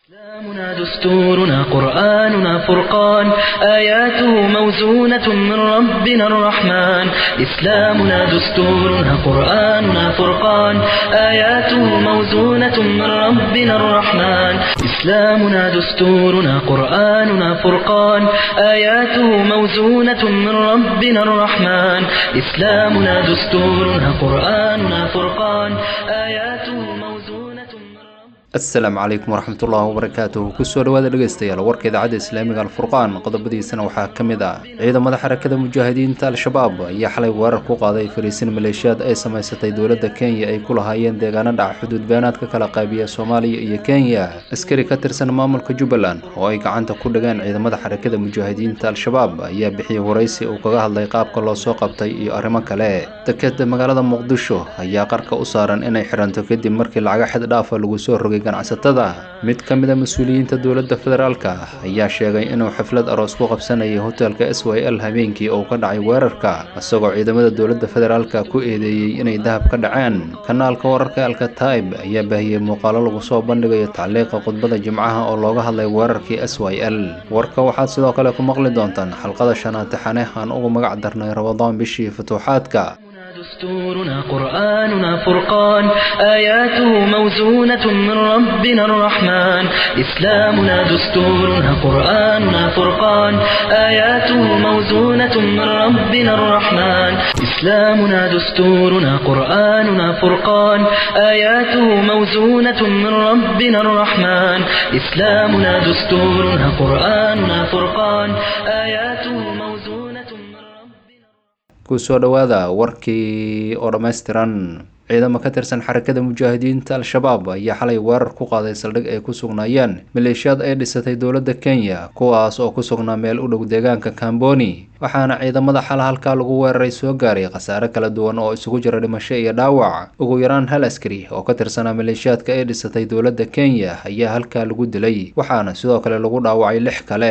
إسلامنا دستورنا قرآننا فرقان آياته موزونة من ربنا الرحمن إسلامنا دستورنا قرآننا فرقان آياته موزونة من ربنا الرحمن إسلامنا دستورنا قرآننا فرقان آياته موزونة من ربنا الرحمن إسلامنا دستورنا قرآننا فرقان آياته موزونة من ربنا asalaamu calaykum waraxmatullaahi wabarakaatuh kusoo dhawaada dhegeystayaal warka idaacadda islaamiga alfurqaan qodobadiisana waxaa ka mid ah ciidamada xarakada mujaahidiinta al-shabaab ayaa xalay weerar ku qaaday fariisin maleeshiyaad ay samaysatay dowladda kenya ay ku lahaayeen deegaano dhaca xuduud beenaad ka kala qaybiya soomaaliya iyo kenya askari ka tirsan maamulka jubbaland oo ay gacanta ku dhigeen ciidamada xarakada mujaahidiinta al-shabaab ayaa bixiyey waraysi uu kaga hadlay qaabka loo soo qabtay iyo arrimo kale dekeda magaalada muqdisho ayaa qarka u saaran inay xiranto kadib markii lacaga xid dhaafa lagu soo rogay ganacsatada mid ka mid a mas-uuliyiinta dowladda federaalka ayaa sheegay inuu xaflad aroos ku qabsanayay hotelka s y l habeenkii oo ka dhacay weerarka isagoo ciidamada dowladda federaalka ku eedeeyey inay dahab ka dhaceen kanaalka wararka alkataib ayaa baahiyey muuqaalo lagu soo bandhigayo tacliiqa khudbada jimcaha oo looga hadlay weerarkii s y l warka waxaad sidoo kale ku maqli doontaan xalqada shanaad taxane aan ugu magac darnay rabadaan bishii futuuxaadka دستورنا قرآننا فرقان آياته موزونة من ربنا الرحمن إسلامنا دستورنا قرآننا فرقان آياته موزونة من ربنا الرحمن إسلامنا دستورنا قرآننا فرقان آياته موزونة من ربنا الرحمن إسلامنا دستورنا قرآننا فرقان آياته موزونة من ربنا kusoo dhowaada warkii oo dhammaystiran ciidamo ka tirsan xarakada mujaahidiinta al-shabaab ayaa xalay weerar ku qaaday saldhig ay ku sugnaayeen maleeshiyaad ay dhisatay dowladda kenya kuwaas oo ku sugnaa meel u dhow deegaanka kamboni waxaana ciidamada xala halkaa lagu weeraray soo gaaray khasaare kala duwan oo isugu jira dhimasho iyo dhaawac ugu yaraan hal askari oo ka tirsanaa maleeshiyaadka ay dhisatay dowladda kenya ayaa halkaa lagu dilay waxaana sidoo kale lagu dhaawacay lix kale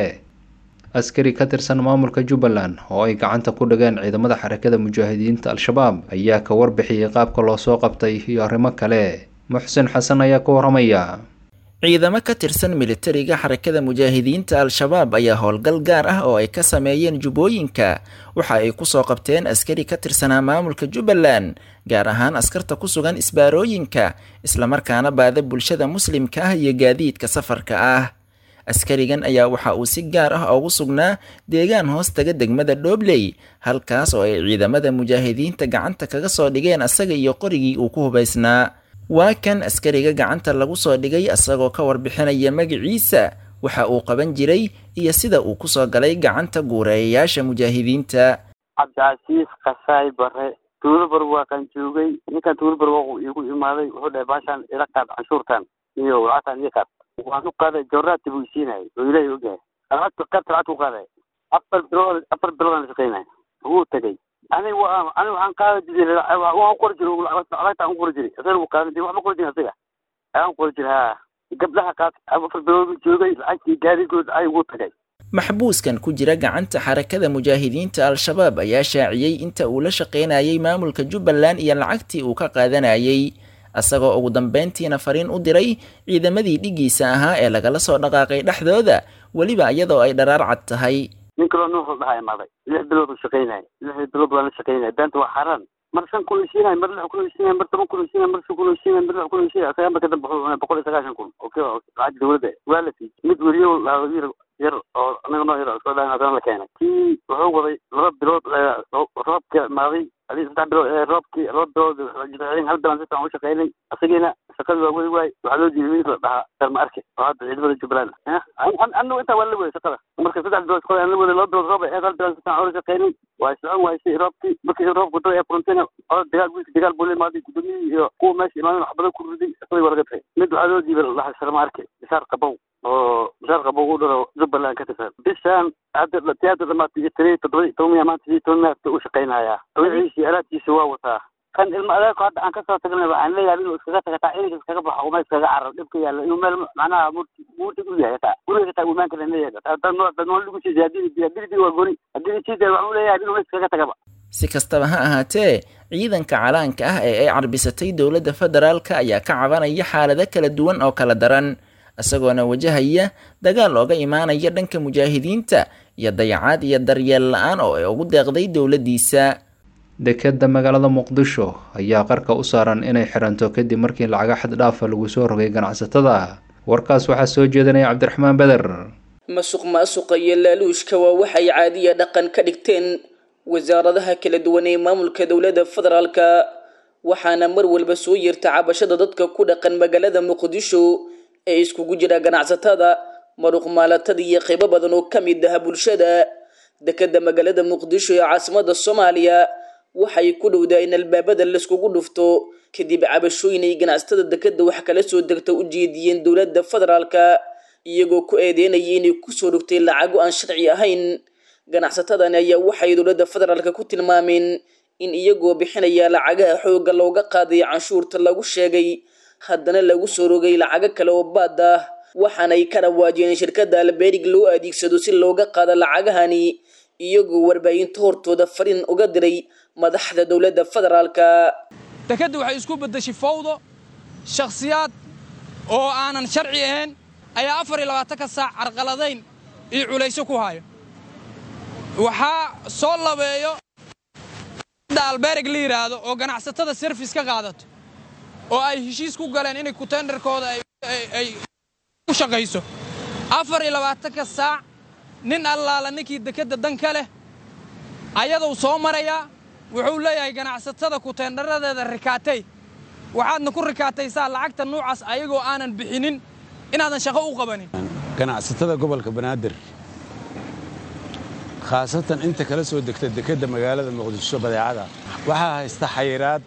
askari ka tirsan maamulka jubbaland oo ay gacanta ku dhigeen ciidamada xarakada mujaahidiinta al-shabaab ayaa ka warbixiyey qaabka loo soo qabtay iyo arrimo kale muxsin xasan ayaa ka waramaya ciidamo ka tirsan militariga xarakada mujaahidiinta al-shabaab ayaa howlgal gaar ah oo ay ka sameeyeen jubbooyinka waxa ay kusoo qabteen askari ka tirsanaa maamulka jubbaland gaar ahaan askarta ku sugan isbaarooyinka islamarkaana baada bulshada muslimka ah iyo gaadiidka safarka ah askarigan ayaa waxa uu si gaar ah ugu sugnaa deegaan hoos taga degmada dhoobley halkaas oo ay ciidamada mujaahidiinta gacanta kaga soo dhigeen asaga iyo qorigii uu ku hubaysnaa waa kan askariga gacanta lagu soo dhigay asagoo ka warbixinaya magaciisa waxa uu qaban jiray iyo sida uu kusoo galay gacanta guureeyayaasha mujaahidiinta cabdicasiis kasaay bare tuulabar waa kan joogay ninkan tuulabar waa igu imaaday wuxuu dhahay baashaan ila qaad canshuurtan iyo lacagtan ii qaad waan u qaaday jawraati buu isiinayay oo ilaahay ogyahay lacagta qaybta lacagta u qaaday afar bilood afar bilood aan shaqaynay wuu tegay ani waa ani waxaan qaada jiray waan u qori jiray lacagta aan u qori jiray asaga wuu qaadan jiray waxba qori jiray asaga ayaan qori jiray ha gabdhaha qaad afar bilood buu joogay lacagtii gaarigood ay wuu tagay maxbuuskan ku jira gacanta xarakada mujaahidiinta al-shabaab ayaa shaaciyey inta uu la shaqaynayay maamulka jubbaland iyo lacagtii uu ka qaadanayay asagoo ugu dambeyntiina fariin u diray ciidamadii dhigiisa ahaa ee lagala soo dhaqaaqay dhexdooda weliba iyadoo ay dharaar cad tahay nin kaloo nuux la dhahaa imaaday lix bilood uu shaqaynaya lix bilood waan la shaqaynaya beenta waa xaaraan mar shan kun isiinay mar lix kun isiinay mar toban kun isiinay mar shan kun isiinay mar lix kun isiinay asaga marka dambe wuxuu cunay boqol iyo sagaashan kun okay lacag dawladda waa la siiyey mid weriyo lahaa yar oo anaga noo yar soo dhahan haddana la keenay kii wuxuu waday laba bilood roobka imaaday adii saddex bilood roobkii laba bilood hal bilan si fiican u shaqaynay asagiina shaqadii waa wey waay waxaa loo diiday wiil la dhahaa darma arke oo hadda ciidamada jubbaland anagu intaa waa la wada shaqada marka saddex bilood shaqada aan la waday laba bilood roob aheed hal bilan si fiican ula shaqaynay waa socon waysay roobkii markii roobku dada ee furantayna oda dagaal wiilka dagaal buu la imaaday gudoomiyihii iyo kuwa meesha imaadan waxbadan ku riday shaqadii waa laga tagay mid waxaa loo diiday la dhahaa sharma arke bishaar qabow oo bishaar qabow u dhalo jubbaland ka tirsan bishaan hadda tiyaata dhamaatay iyo tiri toddoba toban maanta iyo toban maanta u shaqaynayaa wixiisi alaabtiisa waa wataa kan ilma adeerku hadda aan kasoo tagnay waxaan leeyahay inuu iskaga taga taa ininka iskaga baxo uma iskaga carar dhibka yaalla inuu meel macnaha murti murti u yahay taa guriga taa imaan kale leeyahay dad noo dad noo lagu siiyay haddii haddii waa gori haddii siidee waxaan u leeyahay inuu iskaga tagaba si kastaba ha ahaatee ciidanka calaanka ah ee ay carbisatay dowladda federaalka ayaa ka cabanaya xaalado kala duwan oo kala daran isagoona wajahaya dagaal ooga imaanaya dhanka mujaahidiinta iyo dayacaad iyo daryeel la-aan oo ay ugu deeqday dowladdiisa dekeda magaalada muqdisho ayaa qarka u saaran inay xiranto kadib markii lacaga xad dhaafa lagu soo rogay ganacsatada warkaas waxaa soo jeedinaya cabdiraxmaan beder masuq maasuqa iyo laaluushka waa waxay caadiya dhaqan ka dhigteen wasaaradaha kala duwan ee maamulka dowladda federaalka waxaana mar walba soo yeerta cabashada dadka ku dhaqan magaalada muqdisho ee iskugu jira ganacsatada maruqmaalatada iyo qaybo badan oo ka mid ah bulshada dekeda magaalada muqdisho ee caasimada soomaaliya waxay ku dhowdaa in albaabada laiskugu dhufto kadib cabashooyin ay ganacsatada dekeda wax kala soo degta u jeediyeen dowladda federaalka iyagoo ku eedeynaya inay kusoo dhogtay lacago aan sharci ahayn ganacsatadani ayaa waxay dowladda federaalka ku tilmaameen in iyagoo bixinaya lacagaha xoogga looga qaaday canshuurta lagu sheegay haddana lagu soo rogay lacago kale oo baad ah waxaanay ka dhawaajiyeen shirkadda alberig loo adeegsado si looga qaado lacagahani iyagoo warbaahinta hortooda fariin uga diray madaxda dowladda federaalka dekadda waxay isku beddeshay fawdo shakhsiyaad oo aanan sharci ahayn ayaa afar iyo labaatanka saac carqaladayn iyo culayso ku haya waxaa soo labeeyo alberig la yidhaahdo oo ganacsatada serfis ka qaadato oo ay heshiis ku galeen inay kutenderkooda ay u shaqayso afar iyo labaatanka saac nin allaala ninkii dekedda dan ka leh ayaduu soo marayaa wuxuu leeyahay ganacsatada kuteendharadeeda rikaatay waxaadna ku rikaataysaa lacagta nuucaas ayagoo aanan bixinin inaadan shaqo u qabanin ganacsatada gobolka banaadir khaasatan inta kala soo degta dekedda magaalada muqdisho badeecada waxaa haysta xayiraad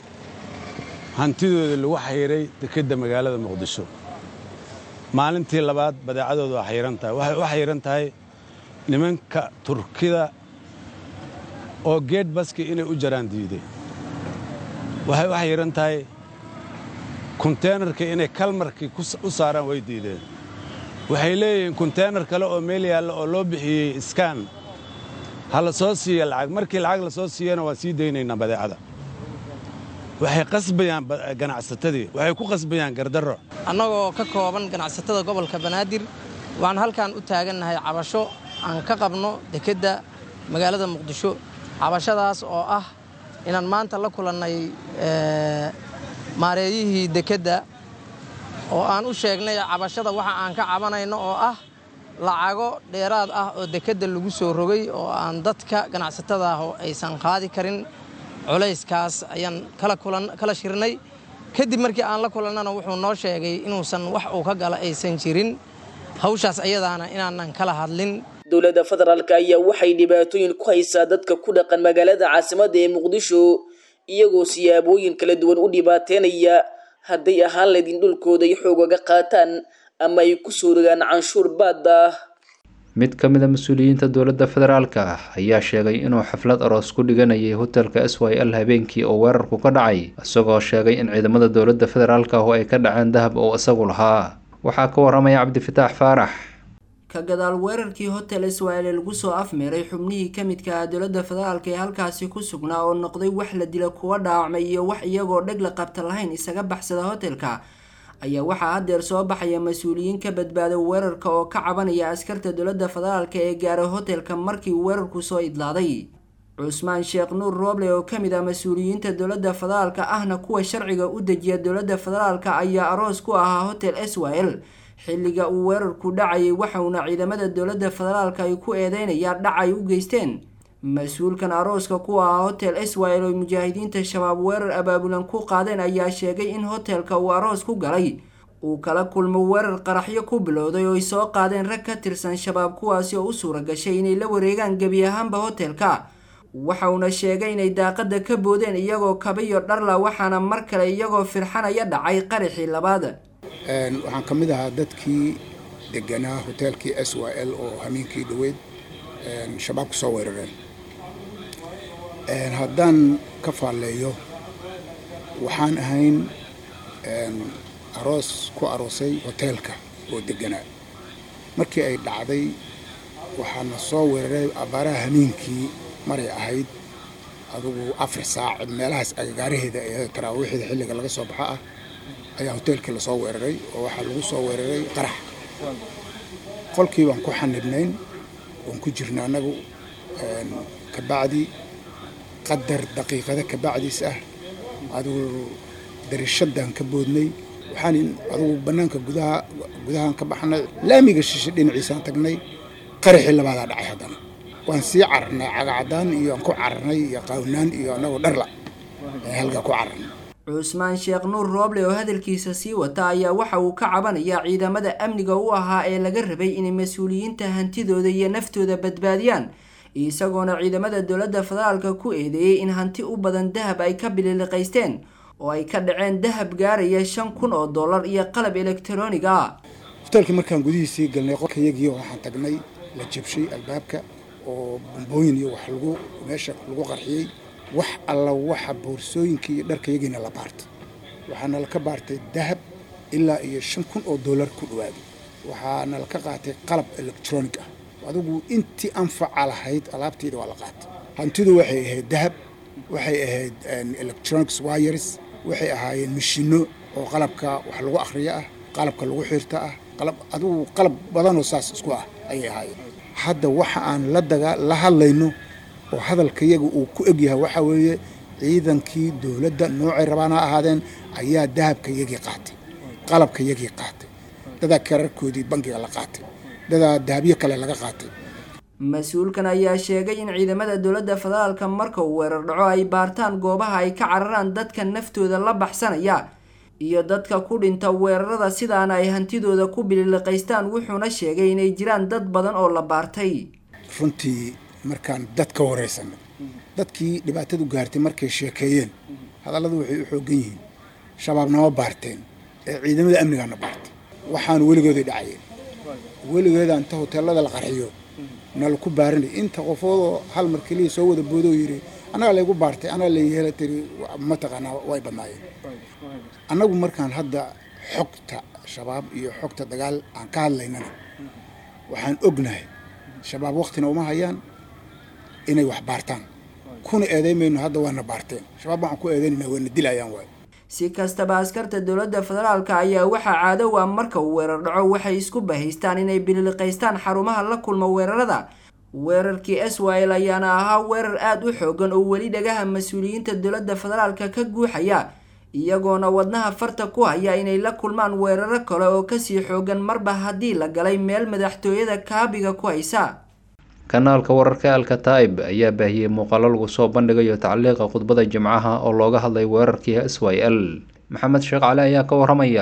hantidooda lagu xayiray dekedda magaalada muqdisho maalintii labaad badeecadooda waa xayiran tahay waxay u xayiran tahay nimanka turkida oo geed baski inay u jaraan diiday waxay u xayiran tahay konteenarka inay kalmarkii u saaraan way diideen waxay leeyihiin konteenar kale oo meel yaalla oo loo bixiyey iskaan ha la soo siiya lacag markii lacag la soo siiyana waa sii daynaynaa badeecada waxay qasbayaan ganacsatadii waxay ku qasbayaan gardarro annagoo ka kooban ganacsatada gobolka banaadir waxaan halkan u taagannahay cabasho aan ka qabno dekedda magaalada muqdisho cabashadaas oo ah inaan maanta la kulannay maareeyihii dekedda oo aan u sheegnay cabashada waxa aan ka cabanayno oo ah lacago dheeraad ah oo dekedda lagu soo rogay oo aan dadka ganacsatada ah oo aysan qaadi karin culayskaas ayaan kala shirnay kadib markii aan la kulannana wuxuu noo sheegay inuusan wax uu ka gala aysan jirin hawshaas ayadaana inaanan kala hadlin dowladda federaalka ayaa waxay dhibaatooyin ku haysaa dadka ku dhaqan magaalada caasimadda ee muqdisho iyagoo siyaabooyin kala duwan u dhibaateynaya hadday ahaan layd in dhulkooda ay xoogaga qaataan ama ay ku soo rogaan canshuur baadda ah mid ka mid a mas-uuliyiinta dowladda federaalka ayaa sheegay inuu xaflad aroos ku dhiganayay hotelka s y l habeenkii oo weerarku ka dhacay isagoo sheegay in ciidamada dowladda federaalka oo ay ka dhaceen dahab oo isagu lahaa waxaa ka waramaya cabdifataax faarax ka gadaal weerarkii hotel iswaile lagu soo afmeeray xubnihii ka midka ah dowladda federaalka ee halkaasi ku sugnaa oo noqday wax la dila kuwa dhaawacmay iyo wax iyagoo dheg la qabta lahayn isaga baxsada hotelka ayaa waxaa haddeer soo baxaya mas-uuliyiin ka badbaada weerarka oo ka cabanaya askarta dowladda federaalka ee gaaray hotelka markii weerarku soo idlaaday cusmaan sheekh nuur rooble oo kamid ah mas-uuliyiinta dowladda federaalka ahna kuwa sharciga u dejiya dowladda federaalka ayaa aroos ku ahaa hotel s y l xilliga uu weerarku dhacayay waxauna ciidamada dowladda federaalka ay ku eedeynayaan dhac ay u geysteen mas-uulkan arooska ku ahaa hotel s y l oo mujaahidiinta shabaab weerar abaabulan ku qaadeen ayaa sheegay in hotelka uu aroos ku galay uu kala kulmo weerar qaraxyo ku bilowday oo ay soo qaadeen rag ka tirsan shabaab kuwaasi oo u suura gashay inay la wareegaan gebi ahaanba hotelka waxauna sheegay inay daaqada ka boodeen iyagoo kabiyo dharla waxaana mar kale iyagoo firxanaya dhacay qaraxii labaad waxaan ka mid ahaa dadkii deganaa hoteelkii s y l oo hamiinkii dhaweyd shabaabka soo weerareen haddaan ka faalleeyo waxaan ahayn aroos ku aroosay hoteelka oo deganaa markii ay dhacday waxaana soo weeraray abaaraha hamiinkii maray ahayd adugu afar saac meelahaas agagaaraheeda ee taraawiixda xilliga laga soo baxa ah ayaa hoteelkii lasoo weeraray oo waxaa lagu soo weeraray qarax qolkii baan ku xanibnayn oon ku jirna annagu kabacdi qadar daqiiqada kabacdiis ah adigu darishadaan ka boodnay waxaan adugu bannaanka gudaha gudahaan ka baxnay laamiga shishe dhinaciisaan tagnay qaraxii labaadaa dhacay haddana waan sii cararnay cagacadaan iyo aan ku cararnay iyo qaawnaan iyo annagoo dharla halkaa ku cararnay cusmaan sheekh nuur rooble oo hadalkiisa sii wata ayaa waxa uu ka cabanayaa ciidamada amniga u ahaa ee laga rabay inay mas-uuliyiinta hantidooda iyo naftooda badbaadiyaan isagoona ciidamada dowladda federaalka ku eedeeyey in hanti u badan dahab ay ka bililiqaysteen oo ay ka dhaceen dahab gaaraya shan kun oo dollar iyo qalab elektaroonig ah hoteelkii markaan gudihiisii galnay qolkayagii waxaan tagnay la jabshay albaabka oo bombooyin iyo wax lagu meesha lagu qarxiyey wax alla waxa boorsooyinkii iyo dharkayagiina la baartay waxaana laka baartay dahab ilaa iyo shan kun oo dollar ku dhawaaday waxaana laka qaatay qalab elektroonig ah adigu intii anfaca lahayd alaabteeda waa la qaatay hantidu waxay ahayd dahab waxay ahayd electronics wires waxay ahaayeen mashino oo qalabka wax lagu akhriyo ah qalabka lagu xirta ah qalab adigu qalab badanoo saas isku ah ayay ahaayeen hadda waxa aan la daga la hadlayno oo hadalkayaga uu ku egyahay waxaa weeye ciidankii dowladda noocay rabaan ha ahaadeen ayaa dahabkayagii qaatay qalabkayagii qaatay dadaa kararkoodii bangiga la qaatay dadaa dahabyo kale laga qaatay mas-uulkan ayaa sheegay in ciidamada dowladda federaalka marka uu weerar dhaco ay baartaan goobaha ay ka cararaan dadka naftooda la baxsanaya iyo dadka ku dhinta weerarada sidaana ay hantidooda ku bililiqaystaan wuxuuna sheegay inay jiraan dad badan oo la baartay runtii markaan dad ka waraysanay dadkii dhibaatadu gaartay markay sheekeeyeen hadalladu waxay u xoogan yihiin shabaabnama baarteen ee ciidamada amnigaana baartay waxaanu weligooday dhacayeen weligeeda inta hoteelada la qarxiyo na laku baarinay inta qofoodoo hal mar keliya soo wada boodoo yidhi annagaa laygu baartay annaga layhela tiri mataqaanaa way badnaayeen annagu markaan hadda xogta shabaab iyo xogta dagaal aan ka hadlaynana waxaan ognahay shabaab waktina uma hayaan inay wax baartaan kuna eedaymayno hadda waana baarteen shabaab waxaan ku eedaynayna waana dilayaan waay si kastaba askarta dowladda federaalka ayaa waxaa caadow ah marka uu weerar dhaco waxay isku bahaystaan inay bililiqaystaan xarumaha la kulma weerarada weerarkii swil ayaana ahaa weerar aada u xoogan oo weli dhagaha mas-uuliyiinta dowladda federaalka ka guuxaya iyagoona wadnaha farta ku haya inay la kulmaan weeraro kale oo kasii xoogan marba haddii la galay meel madaxtooyada kaabiga ku haysa kanaalka wararka alkataib ayaa baahiyey muuqaalo lagu soo bandhigayo tacliiqa khudbada jimcaha oo looga hadlay weerarkii s y l maxamed sheekh cali ayaa ka waramaya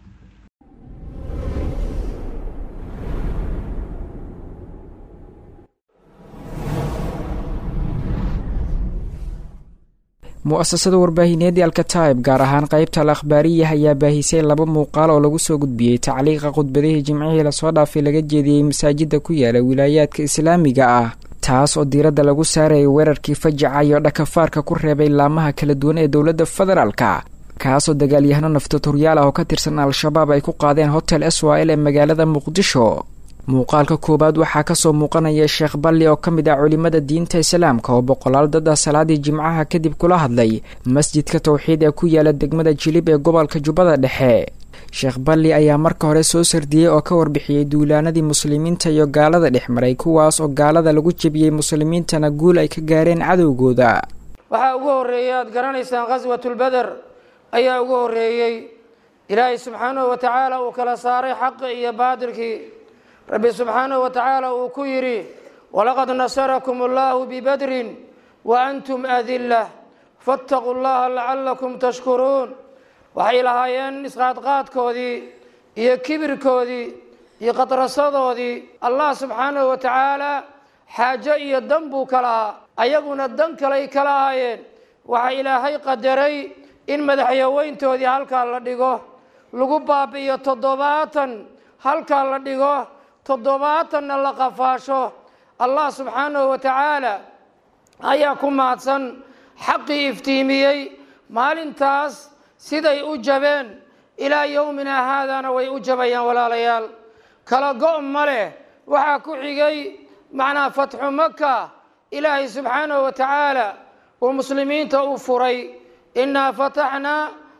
mu-asasada warbaahineedii alkataib gaar ahaan qeybta al akhbaariya ayaa baahisay laba muuqaal oo lagu soo gudbiyey tacliiqa khudbadihii jimcihii lasoo dhaafay laga jeediyey masaajida ku yaala wilaayaadka islaamiga ah taas oo diiradda lagu saarayay weerarkii fajaca iyo dhakafaarka ku reebay laamaha kala duwan ee dowladda federaalka kaasoo dagaalyahano naftaturyaal ah oo ka tirsan al-shabaab ay ku qaadeen hotel swil ee magaalada muqdisho muuqaalka koowaad waxaa kasoo muuqanaya sheekh balli oo ka mid ah culimada diinta islaamka oo boqolaal dad ah salaadii jimcaha kadib kula hadlay masjidka towxiid ee ku yaala degmada jilib ee gobolka jubbada dhexe sheekh balli ayaa marka hore soo sardiyey oo ka warbixiyey duulaanadii muslimiinta iyo gaalada dhex maray kuwaas oo gaalada lagu jebiyey muslimiintana guul ay ka gaareen cadowgooda waxaa ugu horreeyey aada garanaysaan khaswatulbeder ayaa ugu horreeyey ilaahay subxaanahu wa tacaala uu kala saaray xaqi iyo baadilkii rabbi subxaanahu wa tacaala uu ku yidhi walaqad nasarakum allahu bibadrin wa antum adilla faataquu llaha lacalakum tashkuruun waxay lahaayeen isqaadqaadkoodii iyo kibirkoodii iyo qadrasadoodii allah subxaanahu wa tacaala xaajo iyo dan buu ka lahaa ayaguna dan kaley ka lahaayeen waxaa ilaahay qadaray in madaxyaweyntoodii halkaa la dhigo lagu baabi'iyo toddobaatan halkaa la dhigo toddobaatanna la qafaasho allah subxaanahu wa tacaala ayaa ku mahadsan xaqii iftiimiyey maalintaas siday u jabeen ilaa yowmina haadana way u jabayaan walaalayaal kala go' ma leh waxaa ku xigay macnaa fatxu maka ilaahay subxaanahu wa tacaala uu muslimiinta u furay innaa fataxnaa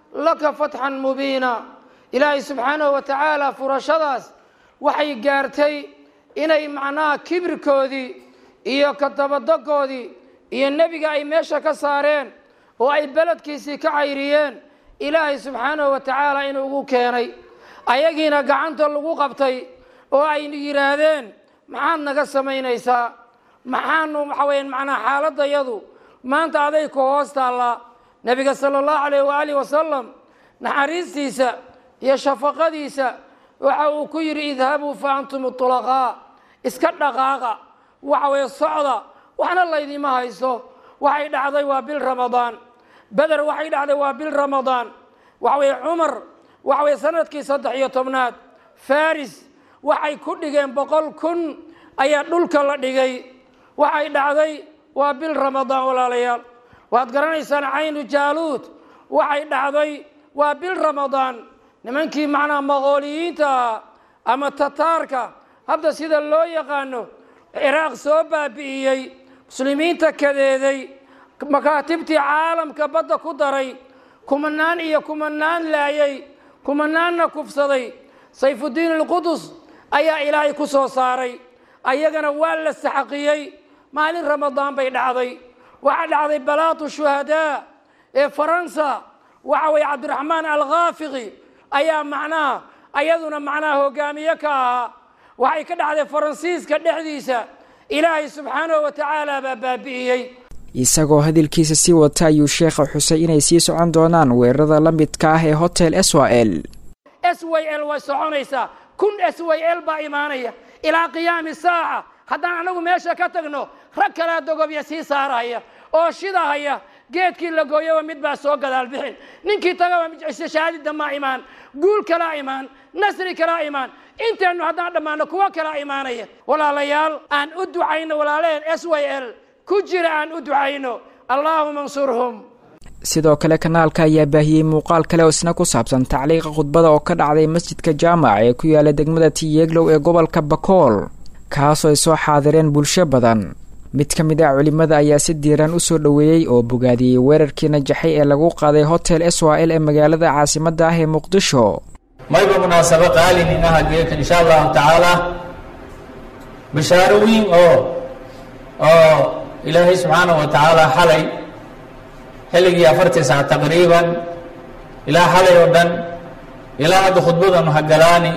laka fatxan mubiina ilaahay subxaanahu wa tacaala furashadaas waxay gaartay inay macnaha kibirkoodii iyo kadabadogoodii iyo nebiga ay meesha ka saareen oo ay beledkiisii ka cayriyeen ilaahay subxaanahu wa tacaala inuu ugu keenay ayagiina gacanta lagu qabtay oo ay yidhaahdeen maxaad naga samaynaysaa maxaanu waxa weya macnaha xaaladayadu maanta aday ku hoos taallaa nebiga sala allahu calayh waaalih wasalam naxariistiisa iyo shafaqadiisa waxa uu ku yidhi idhabuu fa antum tulaqaa iska dhaqaaqa waxa weeye socda waxna laydima hayso waxay dhacday waa bil ramadaan beder waxay dhacday waa bil ramadaan waxa weeye cumar waxa weye sanadkii saddex iyo tobnaad faris waxay ku dhigeen boqol kun ayaa dhulka la dhigay waxay dhacday waa bil ramadaan walaalayaal waad garanaysaan caynu jaaluud waxay dhacday waa bil ramadaan nimankii macnaha maqooliyiinta ahaa ama tataarka hadda sida loo yaqaano ciraaq soo baabi'iyey muslimiinta kadeeday makaatibtii caalamka badda ku daray kumanaan iyo kumanaan laayay kumanaanna kufsaday sayfuddiin alqudus ayaa ilaahay ku soo saaray ayagana waa la saxaqiyey maalin ramadaan bay dhacday waxaa dhacday balaatu shuhadaa ee faransa waxa weeye cabdiraxmaan alkhaafiqi ayaa macnaha ayaduna macnaha hogaamiye ka ahaa waxay ka dhacday faransiiska dhexdiisa ilaahay subxaanahu wa tacaala baa baabi'iyey isagoo hadalkiisa sii wata ayuu sheekha xusay inay sii socon doonaan weerarada la midka ah ee hotel swal s y l way soconaysaa kun s y l baa imaanaya ilaa qiyaami saaca haddaan anagu meesha ka tagno rag kalaa dogobya sii saarahaya oo shidahaya geedkii la gooyaba mid baa soo gadaal bixin ninkii tagaba shahaadida ma imaan guul kalaa imaan nasri kalaa imaan inteennu haddaan dhammaano kuwo kalaa imaanaya walaalayaal aan u ducayno walaalaheen s y l ku jira aan u ducayno allaahuma ansurhum sidoo kale kanaalka ayaa baahiyey muuqaal kale oo isna ku saabsan tacliiqa khudbada oo ka dhacday masjidka jaamac ee ku yaala degmada tiyeglow ee gobolka bakool kaasoo ay soo xaadireen bulsho badan mid ka mid ah culimada ayaa si diiran u soo dhoweeyey oo bogaadiyey weerarkii najaxay ee lagu qaaday hotel swal ee magaalada caasimadda ah ee muqdisho mayba munaasabo qaalin inaha geeka insha allahu tacaala bishaaro weyn oo oo ilaahay subxaanahu wa tacaala xalay xilligii afartii sac taqriiban ilaa xalay oo dhan ilaa hadda khudbadan hagalaani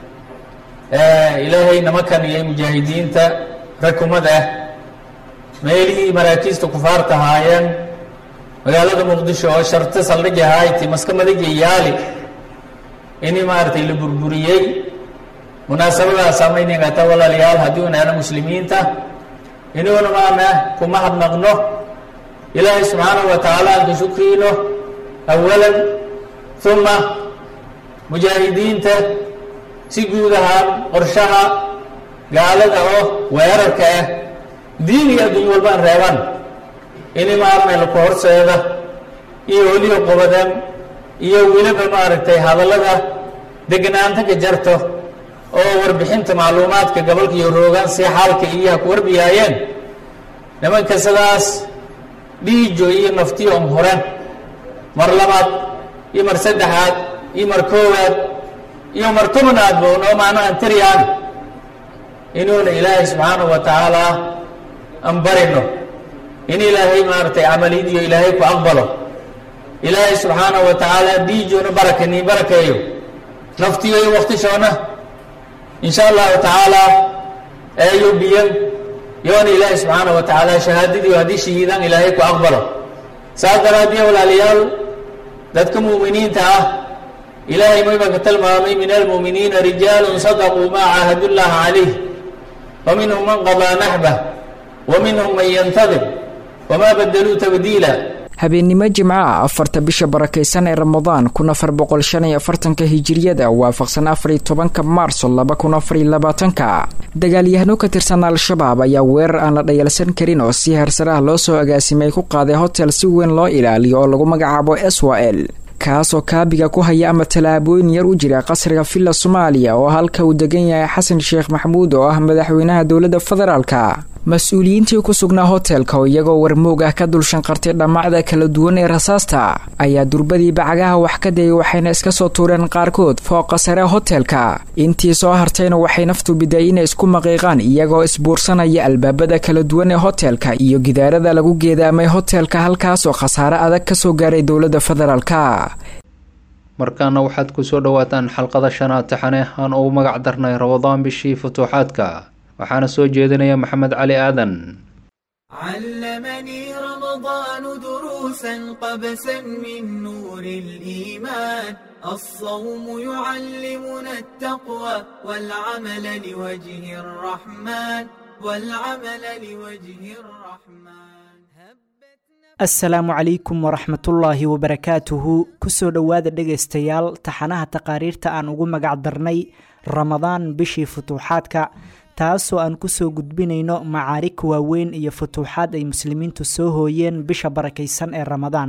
ilaahay namakan iyo mujaahidiinta rakumad ah meelihii maraakiista kufaarta haayeen magaalada muqdisho oo sharto saldhig ahayti maska madaja yaali ini maaragtay la burburiyey munaasabadaas amayningata walaalayaal haddii unaana muslimiinta inuuna maana kuma hadnaqno ilaahay subxaanahu wa tacaala aan ka shukriino awalan uma mujaahidiinta si guud ahaan qorshaha gaalada oo weerarka ah diin iyo adduunyo walbaan reeban ini maarmay laku horseeda iyo weliba qobadan iyo weliba maaragtay hadallada degnaanta ka jarto oo warbixinta macluumaadka gobolka iyo roogaan si xaalka iyaha ku warbiyaayeen nimanka sidaas dhiijo iyo naftiyo um huren mar labaad iyo mar saddexaad iyo mar koowaad iyo mar tobnaadba unoo macno aan tariyaan inuuna ilaahay subxaanahu wa tacaala aan barino in ilaahay maaragtay camaliyadiyo ilaahay ku aqbalo ilaahay subxaanahu wa tacaala dhiijoona barakanii barakeeyo naftiyo iyo waktishoona insha allahu tacaala eeyo biyan yoona ilaahay subxaanahu wa tacaala shahaadadiio haddii shahiidaan ilaahay ku aqbalo saas daraaddiya walaalayaal dadka mu'miniinta ah ilaahay mayba ka tilmaamay min almu'miniina rijaalun sadaquu maa caahadu llaha calayh wa minhum man qadaa naxbah wa minhum man yantadir wamaa badaluu tabdiila habeennimo jimco ah afarta bisha barakaysan ee ramadaan kun afar boqol shan iyo afartanka hijiriyada waafaqsan afariyo tobanka maarso laba kun afariyo labaatanka dagaalyahano ka tirsan al-shabaab ayaa weerar aan la dhayalsan karin oo si hersaraha loo soo agaasimay ku qaaday hotel si weyn loo ilaaliyo oo lagu magacaabo swal kaasoo kaabiga ku haya ama tallaabooyin yar u jira qasriga villa soomaaliya oo halka uu degan yahay xasan sheekh maxamuud oo ah madaxweynaha dowladda federaalka mas-uuliyiintii ku sugnaa hotelka oo iyagoo warmoog ah ka dulshanqartay dhammacda kala duwan ee rasaasta ayaa durbadii bacagaha wax ka dayay waxayna iska soo tuureen qaarkood fooqa sare hotelka intii soo hartayna waxay naftu biday inay isku maqiiqaan iyagoo isbuursanaya albaabada kala duwan ee hotelka iyo gidaarada lagu geedaamay hotelka halkaas oo khasaare adag kasoo gaaray dowladda federaalka markaana waxaad kusoo dhawaataan xalqada shanaad taxane aan ugu magac darnay rabadaan bishii futuuxaadka waxaana soo jeedinaya maxamed cali aadan علمني رمضان دروسا قبسا من نور الإيمان الصوم يعلمنا التقوى والعمل لوجه الرحمن والعمل لوجه الرحمن asalaamu calaykum waraxmatullaahi wabarakaatuhu kusoo dhowaada dhegaystayaal taxanaha taqaariirta aan ugu magac darnay ramadaan bishii futuuxaadka taasoo aan kusoo gudbinayno macaarig waaweyn iyo futuuxaad ay muslimiintu soo hooyeen bisha barakaysan ee ramadaan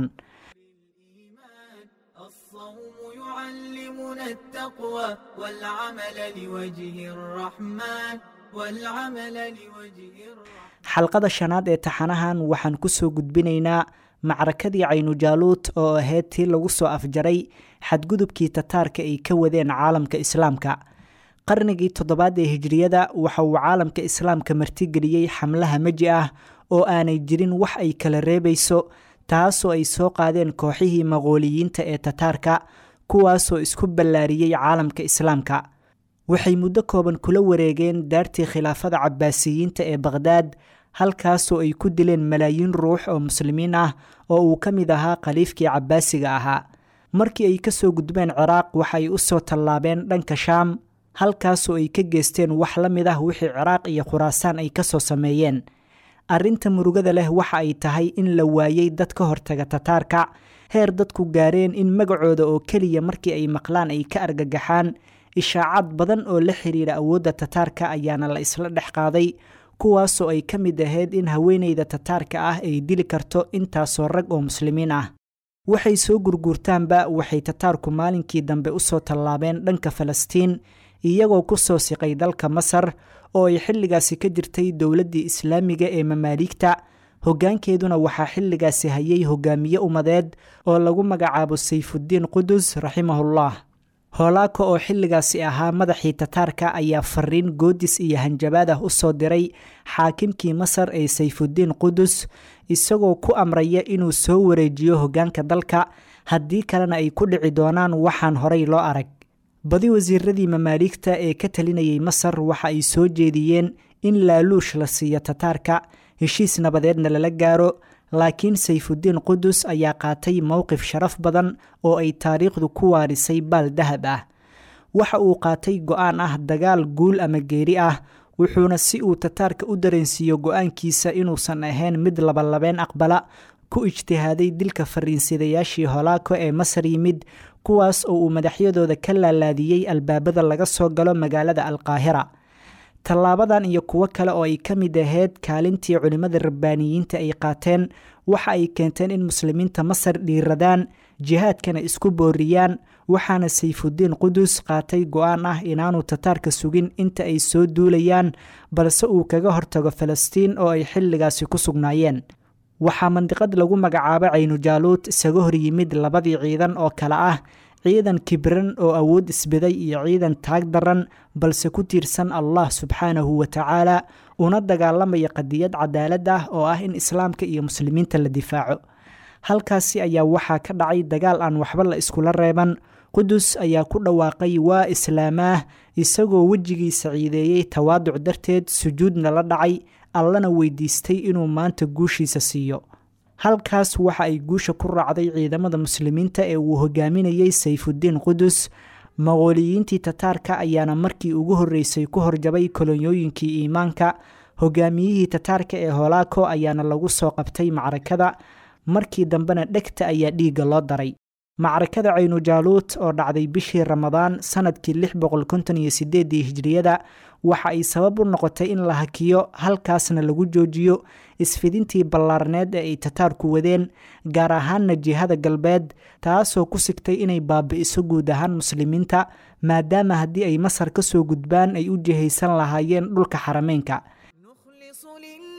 يعلمنا التقوى والعمل لوجه الرحمن والعمل لوجه الرحمن xalqada shanaad ee taxanahan waxaan kusoo gudbinaynaa macrakadii caynujaaluut oo ahayd tii lagu soo afjaray xadgudubkii tataarka ay ka wadeen caalamka islaamka qarnigii toddobaad ee hijriyada waxa uu caalamka islaamka martigeliyey xamlaha meji ah oo aanay jirin wax ay kala reebayso taasoo ay soo qaadeen kooxihii maqooliyiinta ee tataarka kuwaasoo isku ballaariyey caalamka islaamka waxay muddo kooban kula wareegeen daartii khilaafada cabbaasiyiinta ee baqhdaad halkaasoo ay ku dileen malaayiin ruux oo muslimiin ah oo uu ka mid ahaa khaliifkii cabbaasiga ahaa markii ay ka soo gudbeen ciraaq waxa ay u soo tallaabeen dhanka shaam halkaasoo ay ka geysteen wax la mid ah wixii ciraaq iyo khuraasaan ay ka soo sameeyeen arrinta murugada leh waxa ay tahay in la waayey dad ka hortaga tataarka heer dadku gaareen in magacooda oo keliya markii ay maqlaan ay ka argagaxaan ishaacad badan oo la xiriira awoodda tataarka ayaana la isla dhex qaaday kuwaasoo ay ka mid ahayd in haweeneyda tataarka ah ay dili karto intaasoo rag oo muslimiin ah waxay soo gurguurtaanba waxay tataarku maalinkii dambe u soo tallaabeen dhanka falastiin iyagoo ku soo siqay dalka masar oo ay xilligaasi ka jirtay dowladdii islaamiga ee mamaaligta hoggaankeeduna waxaa xilligaasi hayay hogaamiye ummadeed oo lagu magacaabo sayfuddiin qudus raximahullah hoolaaka oo xilligaasi ahaa madaxii tataarka ayaa fariin goodis iyo hanjabaad ah u soo diray xaakimkii masar ee sayfuddiin qudus isagoo ku amraya inuu soo wareejiyo hoggaanka dalka haddii kalena ay ku dhici doonaan waxaan horay loo arag badi wasiiradii mamaaligta ee ka talinayay masar waxa ay soo jeediyeen in laaluush la siiyo tataarka heshiis nabadeedna lala gaaro laakiin sayfuddiin qudus ayaa qaatay mowqif sharaf badan oo ay taariikhdu ku waarisay baal dahab ah waxa uu qaatay go-aan ah dagaal guul ama geeri ah wuxuuna si uu tataarka u dareensiiyo go-aankiisa inuusan ahayn mid labalabeen aqbala ku ijtihaaday dilka fariinsidayaashii holaako ee masar yimid kuwaas oo uu madaxyadooda ka laalaadiyey albaabada laga soo galo magaalada alqaahira tallaabadan iyo kuwo kale oo ay ka mid ahayd kaalintii culimmada rabbaaniyiinta ay qaateen waxa ay keenteen in muslimiinta masar dhiiradaan jihaadkana isku booriyaan waxaana sayfuddiin qudus qaatay go-aan ah inaanu tataarka sugin inta ay soo duulayaan balse uu kaga hortago falastiin oo ay xilligaasi ku sugnaayeen waxaa mandiqad lagu magacaabo caynujaaluud isaga hor yimid labadii ciidan oo kale ah ciidan kibran oo awood isbiday iyo ciidan taag daran balse ku tiirsan allah subxaanahu wa tacaala una dagaalamaya qadiyad cadaalad ah oo ah in islaamka iyo muslimiinta la difaaco halkaasi ayaa waxaa ka dhacay dagaal aan waxba la iskula reeban qudus ayaa ku dhawaaqay waa islaamaah isagoo wejigiisa ciideeyey tawaaduc darteed sujuudna la dhacay allana weydiistay inuu maanta guushiisa siiyo halkaas waxa ay guusha ku raacday ciidamada muslimiinta ee uu hogaaminayey sayfuddiin qudus maqooliyiintii tataarka ayaana markii ugu horreysay ku horjabay kolonyooyinkii iimaanka hogaamiyihii tataarka ee holaako ayaana lagu soo qabtay macrakada markii dambena dhegta ayaa dhiigga loo daray macrakada caynujaaluut oo dhacday bishii ramadaan sanadkii lix boqol konton iyo sideedii hijriyada waxa ay sabab u noqotay in la hakiyo halkaasna lagu joojiyo isfidintii ballaarneed ee ay tataarku wadeen gaar ahaanna jihada galbeed taasoo ku sigtay inay baabi'iso guud ahaan muslimiinta maadaama haddii ay masar ka soo gudbaan ay u jihaysan lahaayeen dhulka xarameynka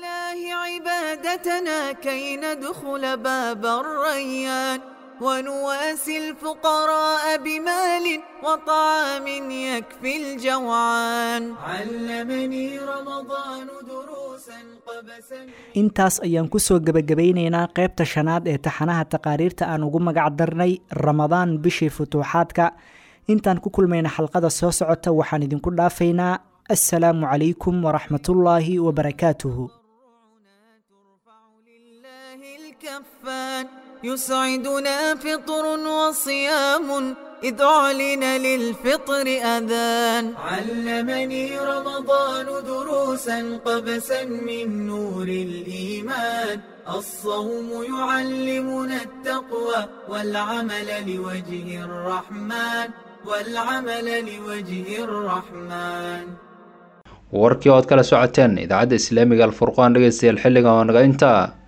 سادتنا كي ندخل باب الريان ونواسي الفقراء بمال وطعام يكفي الجوعان علمني رمضان دروسا قبسا intaas ayaan kusoo gebagabaynaynaa qaybta shanaad ee taxanaha taqaariirta aan ugu magac darnay ramadaan bishii futuuxaadka intaan ku kulmayna xalqada soo socota waxaan idinku dhaafaynaa assalaamu calaykum waraxmatullaahi wabarakaatuhu الكفان يسعدنا فطر وصيام إذ أعلن للفطر أذان علمني رمضان دروسا قبسا من نور الإيمان الصوم يعلمنا التقوى والعمل لوجه الرحمن والعمل لوجه الرحمن warkii ood kala socoteen idaacadda islaamiga alfurqaan dhegeystayaal xilligan oo naga intaa